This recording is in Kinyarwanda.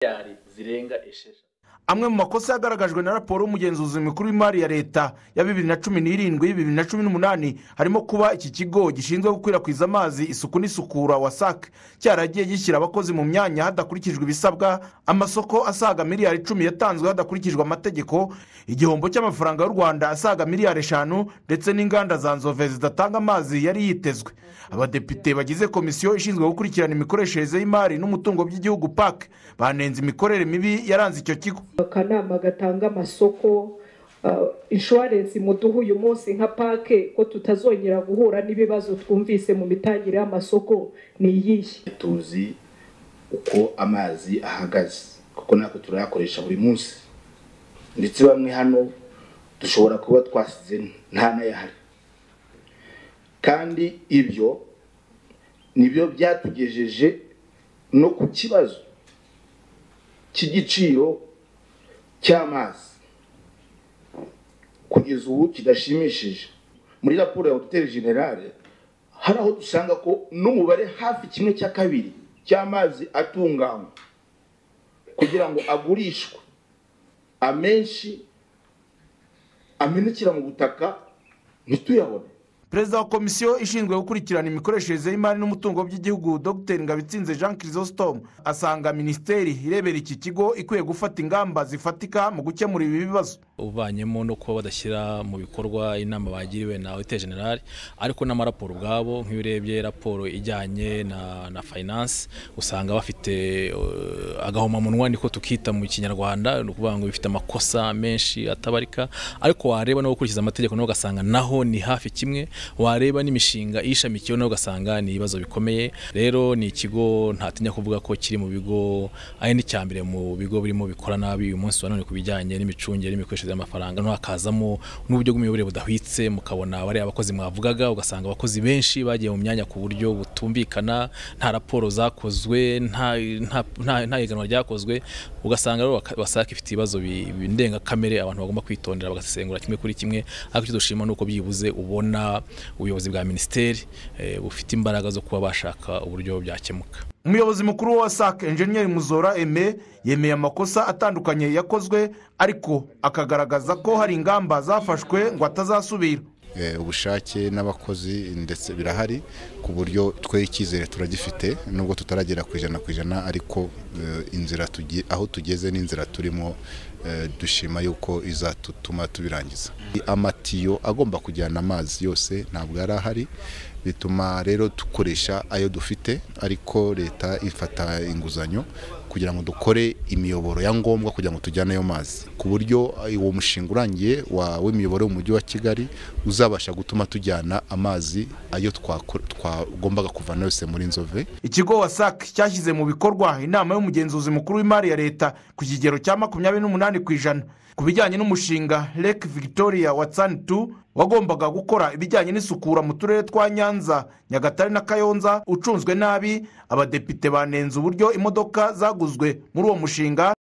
miliyari zirenga esheshatu amwe mu makosa yagaragajwe na raporo y'umugenzuzi mukuru w'imari ya leta ya bibiri na cumi n'irindwi bibiri na cumi n'umunani harimo kuba iki kigo gishinzwe gukwirakwiza amazi isuku n'isukura wasac cyaragiye gishyira abakozi mu myanya hadakurikijwe ibisabwa amasoko asaga miliyari icumi yatanzwe hadakurikijwe amategeko igihombo cy'amafaranga y'u rwanda asaga miliyari eshanu ndetse n'inganda za nzove zidatanga amazi yari yitezwe abadepite bagize komisiyo ishinzwe gukurikirana imikoreshereze y'imari n'umutungo by'igihugu pac banenze imikorere mibi yaranze icyo kigo akanama gatanga amasoko inshuwarensi muduha uyu munsi nka pake ko tutazongera guhura n'ibibazo twumvise mu mitangire y'amasoko ni iyihe tuzi uko amazi ahagaze kuko natwe turayakoresha buri munsi ndetse bamwe hano dushobora kuba twasize nta n'ayahari kandi ibyo nibyo byatugejeje no ku kibazo cy'igiciro cy'amazi kugeza ubu kidashimishije muri raporo ya hoteli generale hari aho dusanga ko n'umubare hafi kimwe cya kabiri cy'amazi atunganywa kugira ngo agurishwe amenshi amenekera mu butaka ntituyabone perezida wa komisiyo ishinzwe gukurikirana imikoreshereze y'imari n'umutungo by'igihugu dr ngabitsinze jean chrysostome asanga minisiteri irebera iki kigo ikwiye gufata ingamba zifatika mu gukemura ibi bibazo ubanyemo no kuba badashyira mu bikorwa inama bagiriwe na hotel generale ariko n'amaraporo ubwabo nk'iyo urebye raporo ijyanye na na finance usanga bafite uh, agahomamunwa niko tukita mu kinyarwanda ni ukuvuga ngo bifite amakosa menshi atabarika ariko wareba no gukurikiza amategeko naho ugasanga naho ni hafi kimwe wareba n'imishinga ishamikiyeho nawe ugasanga ni ibibazo bikomeye rero ni ikigo ntatinya kuvuga ko kiri mu bigo ari n'icya mbere mu bigo birimo bikora nabi uyu munsi wa none ku bijyanye n'imicungire n'imikoreshereze y'amafaranga ntuhakazamo n'uburyo bw'imiyoborere budahwitse mukabona bariya abakozi mwavugaga ugasanga abakozi benshi bagiye mu myanya ku buryo butumvikana nta raporo zakozwe nta nta- nta- nta higanwa ryakozwe ugasanga rero waka- wasake ifite ibibazo bi- bi- ndengakamere abantu bagomba kwitondera bagasesengura kimwe kuri kimwe ariko icyo dushima ni uko byibuze ubona ubuyobozi bwa minisiteri eh, bufite imbaraga zo kuba bashaka uburyo byakemuka umuyobozi mukuru wa wasac enjeniyeri muzora eme yemeye amakosa atandukanye yakozwe ariko akagaragaza ko hari ingamba zafashwe ngo atazasubira Eh, ubushake n'abakozi ndetse birahari ku buryo twe icyizere turagifite nubwo tutaragera ku ijana ku ijana ariko eh, inzira tugi- aho tugeze n'inzira turimo eh, dushima yuko izatuma tubirangiza amatiyo agomba kujyana amazi yose ntabwo yari ahari bituma rero dukoresha ayo dufite ariko leta ifata inguzanyo kugira ngo dukore imiyoboro ya ngombwa kugira ngo tujyane ayo mazi ku buryo eh, uwo mushinga urangiye wa- w'imiyoboro mu mujyi wa kigali uzabasha gutuma tujyana amazi ayo twako- twagombaga kuvana yose muri nzove ikigo wasac cyashyize mu bikorwa inama y'umugenzuzi mukuru w'imari ya leta ku kigero cya makumyabiri n'umunani ku ijana ku bijyanye n'umushinga lake victoria watsani tu wagombaga gukora ibijyanye n'isukura mu turere twa nyanza nyagatare na kayonza ucunzwe nabi abadepite banenze uburyo imodoka zaguzwe muri uwo mushinga